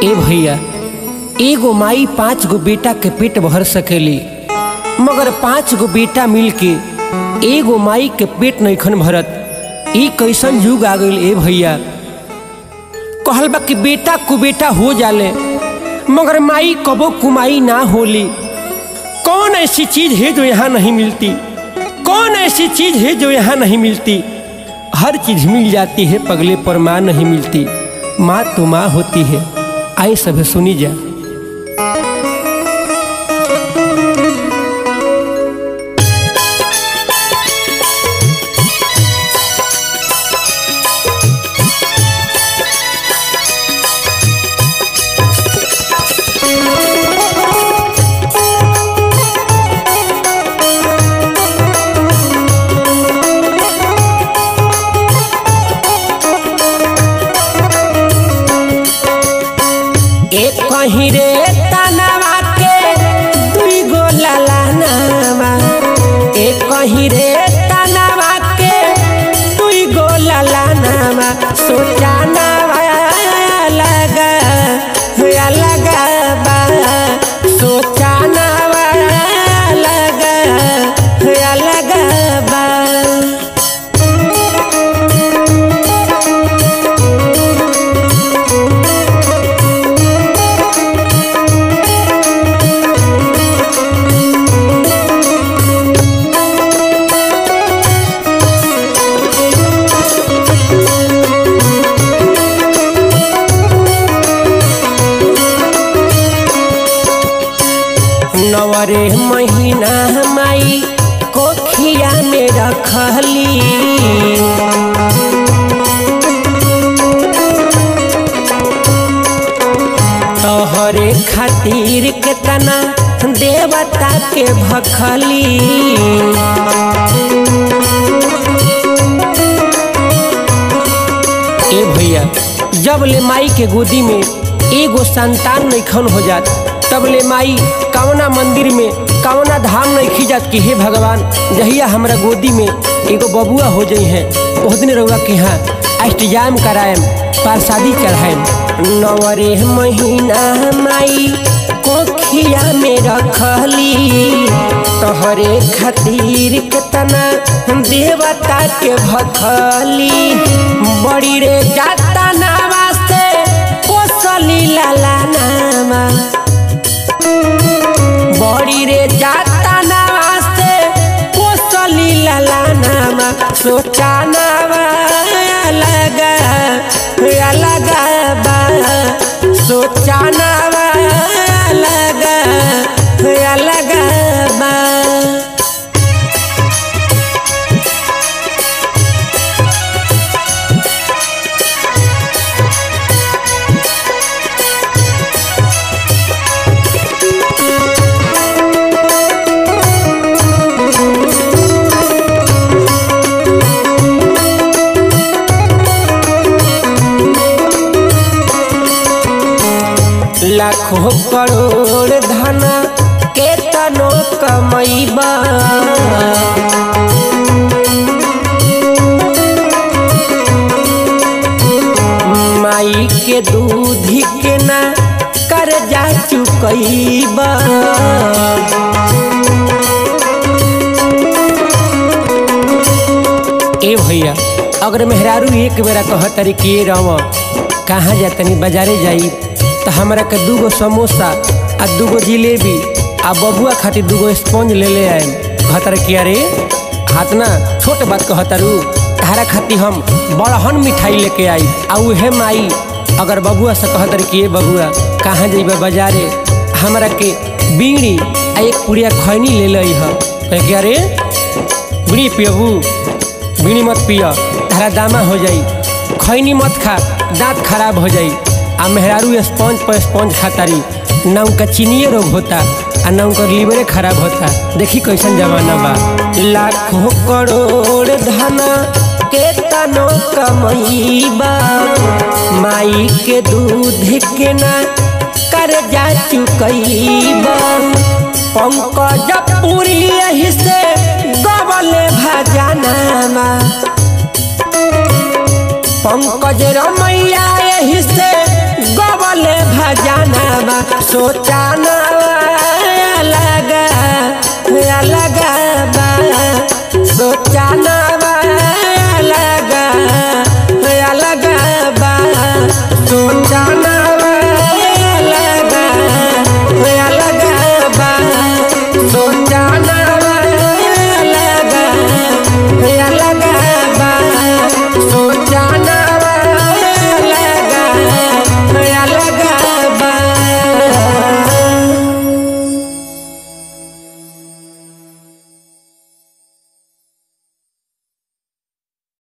ए भैया एगो माई पाँच गो बेटा के पेट भर सकेली मगर पाँच गो बेटा मिल के एगो माई के पेट नैखन भरत ई कैसन युग आ गईल ए भैया कहल बा कि बेटा कुबेटा हो जाले मगर माई कबो कुमाई ना होली कौन ऐसी चीज है जो यहाँ नहीं मिलती कौन ऐसी चीज है जो यहाँ नहीं मिलती हर चीज मिल जाती है पगले पर माँ नहीं मिलती माँ तो माँ होती है आए सब सुनी जा एक कहीं रे तनवा के दुई गो ललानावा एक कहीं रे तनवा के दुई गो ललानावा सोचानावा लगा लगा बा सोचानावा लगा लगा बा नवरे महीना माई कोखिया में रखली तोहरे खातिर केतना देवता के भखली ए भैया जब ले माई के गोदी में एगो संतान नैखन हो जात तब ले माई कवना मंदिर में कवना धाम नहीं खिजात कि हे भगवान जहिया हमरा गोदी में एगो बबुआ हो जाइ है ओह दिन रउआ के यहाँ अष्टजाम कराएम प्रसादी चढ़ाएम नवरे महीना माई कोखिया में रखली तोहरे खातिर केतना देवता के भखली बड़ी रे जाता नावा से कोसली लाला नामा बड़ी रे जाता नास्ते कोसली लला नामा सोचा नामा लगा लगा बा सोचा नामा लगा लगा बा लाखों करोड़ धन के तनो कमैबा माई के दूध के ना कर्जा चुकैबा ए भैया अगर मेहरारू एक बेरा कह तरी कि ए रवा कहाँ जा तनी बाजारे जाई तो हमरा के दूगो समोसा आ दूगो जिलेबी आ बबुआ खातिर दूगो स्पंज ले ले आए कहतर कि अरे हाथ ना छोट बात कहतरू तारा खातिर हम बड़हन मिठाई लेके आई आ उहे माई अगर बबुआ से कहतर कि ए बबुआ कहाँ जइबा बाजारे हमरा के बीड़ी आ एक पुड़िया खैनी ले लई ह कहे कि अरे बीड़ी पियबू बीड़ी मत पिय तारा दामा हो जाई खैनी मत खा दांत खराब हो जाई आ मेहरारू स्पंज पर स्पंज खातारी ना उनका चीनिए रोग होता आ ना उनका लीवरे खराब होता देखी कैसन जमाना बा लाखों करोड़ धन के तनो कमैबा माई के दूध के ना कर्जा चुकैबा पंकज पूरी यही से गबले भजनामा पंकज रमैया यही से गब गवले भजनवा सोचाना अलग अलग बा सोचाना